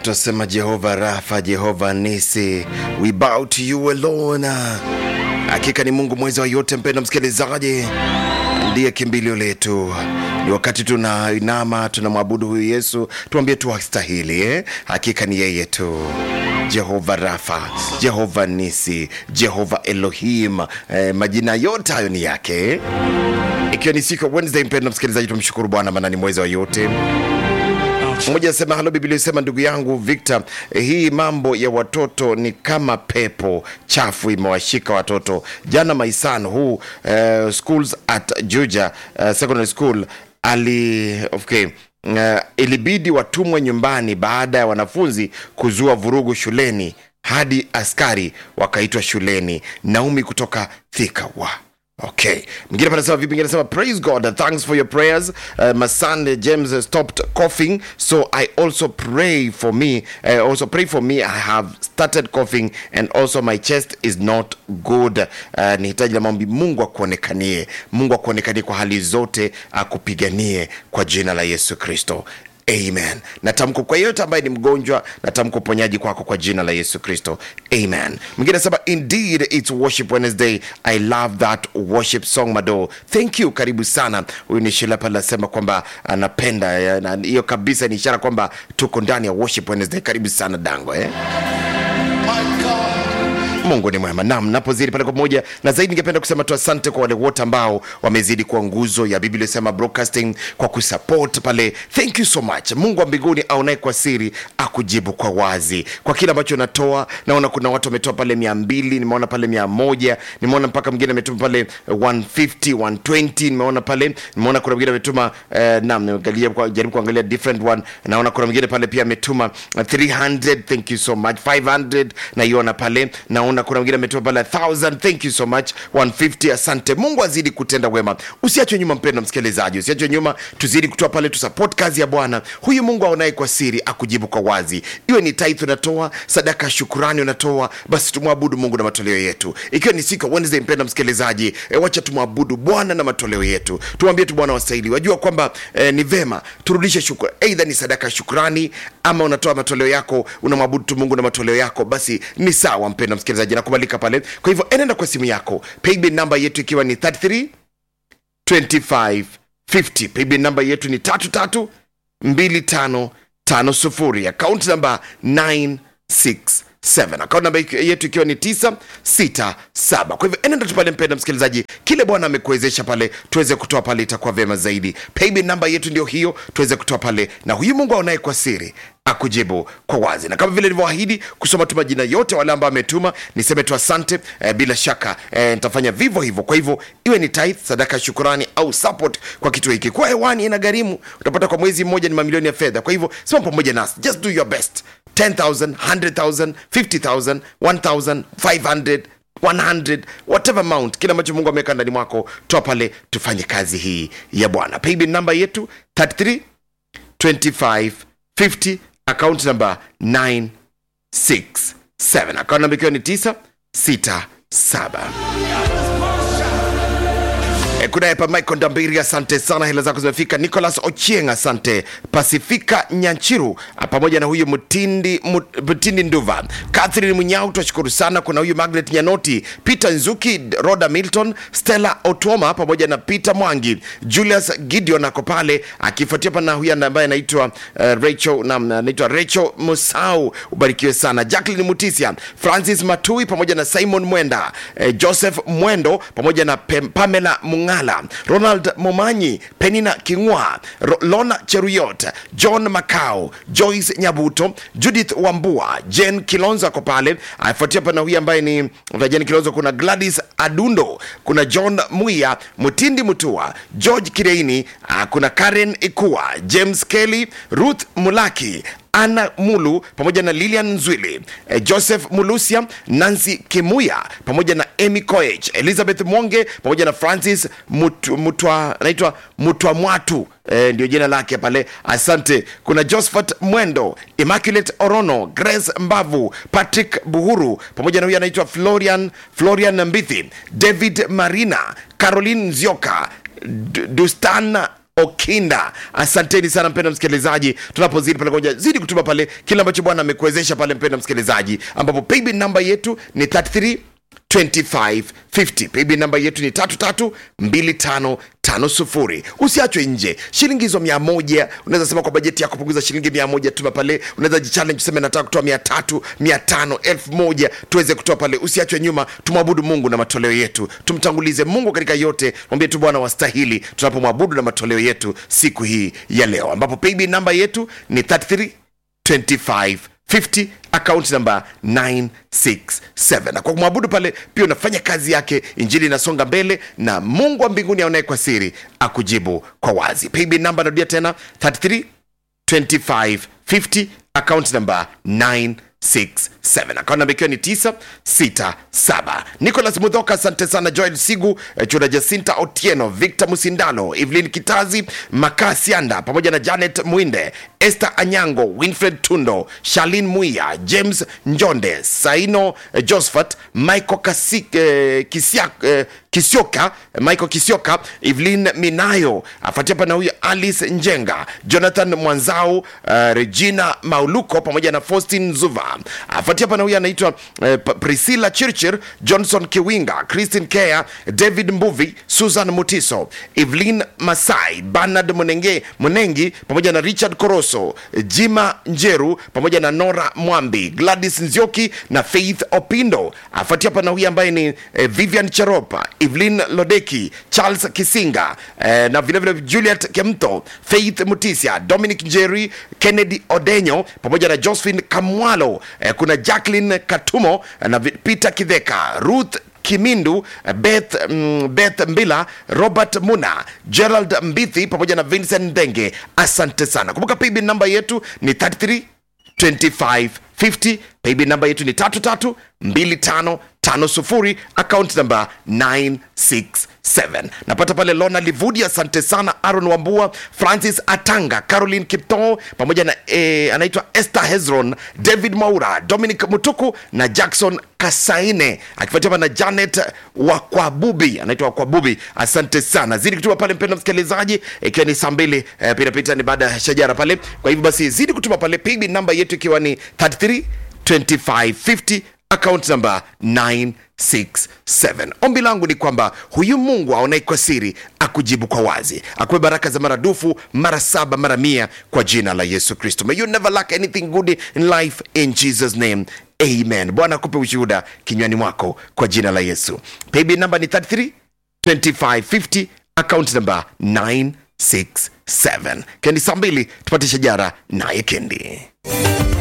twasema Jehova Rafa, Jehova Nisi, we bow to you alone. Hakika ni Mungu mweza wa yote, mpenda msikilizaji, ndiye kimbilio letu. Ni wakati tunainama tunamwabudu huyu Yesu, tuambie tu hastahili eh? Hakika ni yeye tu Jehova Rafa, Jehova Nisi, Jehova Elohim, eh, majina yote hayo ni yake eh? Ikiwa ni siku ya Wednesday, mpenda msikilizaji, tumshukuru Bwana maana ni mweza wa yote. Mmoja anasema halo, Biblia inasema ndugu yangu Victor, eh, hii mambo ya watoto ni kama pepo chafu imewashika watoto. Jana my son who uh, schools at Juja uh, secondary school ali okay uh, ilibidi watumwe nyumbani baada ya wanafunzi kuzua vurugu shuleni hadi askari wakaitwa shuleni. Naomi kutoka Thika wa Okay. Mwingine pale anasema vipi? Mwingine anasema praise God, thanks for your prayers. Uh, my son uh, James uh, stopped coughing, so I also pray for me. Uh, also pray for me. I have started coughing and also my chest is not good. Uh, ni hitaji la maombi. Mungu akuonekanie, Mungu akuonekanie kwa hali zote, akupiganie kwa jina la Yesu Kristo. Amen. Natamko kwa yeyote ambaye ni mgonjwa, natamko uponyaji kwako kwa jina la Yesu Kristo. Amen. Mwingine anasema indeed it's worship Wednesday. I love that worship song Mado. Thank you. Karibu sana. Huyu ni Sheila pale anasema kwamba anapenda ya, na hiyo kabisa ni ishara kwamba tuko ndani ya worship Wednesday. Karibu sana Dango eh? Mungu ni mwema. Naam, napozidi pale kwa pamoja na zaidi, ningependa kusema tu asante kwa wale wote ambao wamezidi kuwa nguzo ya Biblia inasema broadcasting kwa kusupport pale. Thank you so much. Mungu wa mbinguni aonaye kwa siri akujibu kwa wazi kwa kile ambacho natoa. Naona kuna watu wametoa pale mia mbili, nimeona pale mia moja, nimeona mpaka mwingine ametuma pale 150, 120, nimeona pale, nimeona kuna mwingine ametuma eh, naam, nimeangalia kwa jaribu kuangalia different one. Naona kuna mwingine pale pia ametuma uh, 300, thank you so much. 500 naiona pale, naona kuna mwingine ametuma pale 1000, thank you so much. 150, asante. Mungu azidi kutenda wema. Usiachwe nyuma, mpendwa msikilizaji, usiachwe nyuma, tuzidi kutoa pale, tusupport kazi ya Bwana. Huyu Mungu aonaye kwa siri akujibu kwa wazi, iwe ni tithe unatoa, sadaka ya shukurani unatoa, basi tumwabudu Mungu na matoleo yetu. Ikiwa ni siku ya Wednesday, mpendwa msikilizaji, e, wacha tumwabudu Bwana na matoleo yetu, tumwambie tu Bwana wastahili. Wajua kwamba e, ni vema turudishe shukrani, aidha ni sadaka ya shukrani ama unatoa matoleo yako, unamwabudu tu Mungu na matoleo yako, basi ni sawa, mpendwa msikilizaji, nakubalika pale. Kwa hivyo enenda kwa simu yako, paybill namba yetu ikiwa ni 33 25 50. Paybill namba yetu ni tatu tatu mbili tano tano sufuri. Akaunti namba 967 akaunti namba yetu ikiwa ni 967. Kwa hivyo enenda tu pale, mpenda msikilizaji, kile Bwana amekuwezesha pale tuweze kutoa pale, itakuwa vyema zaidi. Paybill namba yetu ndio hiyo, tuweze kutoa pale, na huyu Mungu aonaye kwa siri akujibu kwa wazi, na kama vile nilivyoahidi kusoma tu majina yote wale ambao ametuma, niseme tu asante. Eh, bila shaka eh, nitafanya vivyo hivyo. Kwa hivyo iwe ni tithe, sadaka ya shukurani au support kwa kitu hiki, kwa hewani ina gharimu, utapata kwa mwezi mmoja ni mamilioni ya fedha. Kwa hivyo sima pamoja nasi, just do your best 10,000, 100,000, 50,000, 1,000, 500 100 whatever amount, kile ambacho Mungu ameweka ndani mwako, toa pale, tufanye kazi hii ya Bwana. Paybill namba yetu 33 25 50 account number 967 account number ikiwa ni 967 E, kuna hapa Michael Ndambiri, asante sana, hela zako zimefika. Nicholas Ochieng, asante. Pasifika Nyanchiru a, pamoja na huyu Mutindi, Mut- Mutindi Nduva, Catherine Munyau, twashukuru sana. Kuna huyu Margaret Nyanoti, Peter Nzuki, Roda Milton, Stella Otoma pamoja na Peter Mwangi, Julius Gideon ako pale akifuatia pana huyu ambaye anaitwa uh, Rachel na anaitwa Rachel Musau, ubarikiwe sana. Jacqueline Mutisia, Francis Matui pamoja na Simon Mwenda, eh, Joseph Mwendo pamoja na Pem, Pamela Mungala, Ronald Momanyi, Penina Kingwa, Ro, Lona Cheruyot, John Macau, Joyce Nyabuto, Judith Wambua, Jen Kilonzo ako pale, afuatia pana huyu ambaye ni Jen Kilonzo, kuna Gladys Adundo, kuna John Muia, Mutindi Mutua, George Kireini, ah, kuna Karen Ikua, James Kelly, Ruth Mulaki, Anna Mulu pamoja na Lilian Nzwili, eh, Joseph Mulusia, Nancy Kimuya pamoja na Amy Koech, Elizabeth Mwonge pamoja na Francis Mutu- Mutwa, anaitwa Mutwa Mwatu eh, ndio jina lake pale. Asante. Kuna Josephat Mwendo, Immaculate Orono, Grace Mbavu, Patrick Buhuru pamoja na huyu anaitwa Florian Florian Mbithi, David Marina, Caroline Nzioka, D- Dustan okinda asanteni sana mpenda msikilizaji tunapozidi pale koja zidi kutuma pale kile ambacho bwana amekuwezesha pale mpenda msikilizaji ambapo paybill namba yetu ni 33 2550 paybill namba yetu ni 332550 usiachwe nje shilingi hizo mia moja unaweza sema kwa bajeti yako punguza shilingi mia moja tuma pale unaweza jichallenge useme nataka kutoa mia tatu mia tano elfu moja tuweze kutoa pale usiachwe nyuma tumwabudu mungu na matoleo yetu tumtangulize mungu katika yote mwambie tu bwana wastahili tunapomwabudu na matoleo yetu siku hii ya leo ambapo paybill namba yetu ni 33 2550 akaunti namba 967 na kwa kumwabudu pale pia unafanya kazi yake injili inasonga mbele na mungu wa mbinguni aonaye kwa siri akujibu kwa wazi paybill namba narudia tena 33 2550 akaunti namba 967 akaunti namba ikiwa ni 967 nicolas mudhoka asante sana joel sigu eh, chura jacinta otieno victor musindano evelyn kitazi makaa sianda pamoja na janet mwinde esther anyango winfred tundo shalin muia james njonde saino eh, josephat michael Kasi, eh, Kisia, eh, kisioka michael kisioka evelyn minayo afuatia pana huyo alice njenga jonathan mwanzau uh, regina mauluko pamoja na faustin zuva afuatia pana huyo anaitwa uh, priscilla chirchir johnson kiwinga christin kea david mbuvi susan mutiso evelyn masai bernard munenge munengi pamoja na richard koroso jima njeru pamoja na nora mwambi gladys nzioki na faith opindo afuatia pana huyo ambaye ni eh, vivian cheropa evelyn lodeki charles kisinga eh, na vilevile vile juliet kemto faith mutisia dominic njeri kennedy odenyo pamoja na josephine kamwalo eh, kuna jacklin katumo eh, na vi- peter kidheka ruth kimindu eh, beth, mm, beth mbila robert muna gerald mbithi pamoja na vincent ndenge asante sana kumbuka paybill namba yetu ni 33 2550 paybill namba yetu ni 332550 account namba 967 napata pale lona livudi asante sana aron wambua francis atanga caroline kipto pamoja na eh, anaitwa esther hezron david maura dominic mutuku na jackson kasaine akifuatiwa na janet wakwabubi anaitwa wakwabubi asante sana zidi kutuma pale mpendo msikilizaji ikiwa ni saa mbili eh, pitapita ni baada ya shajara pale kwa hivyo basi zidi kutuma pale paybill namba yetu ikiwa ni 33 2550 account number 967 ombi langu ni kwamba huyu mungu aonaye kwa siri akujibu kwa wazi akupe baraka za maradufu mara saba mara mia kwa jina la yesu kristo may you never lack anything good in life in jesus name amen bwana akupe ushuhuda kinywani mwako kwa jina la yesu paybill namba ni 33 2550 account number 967 kendi saa mbili tupate shajara naye kendi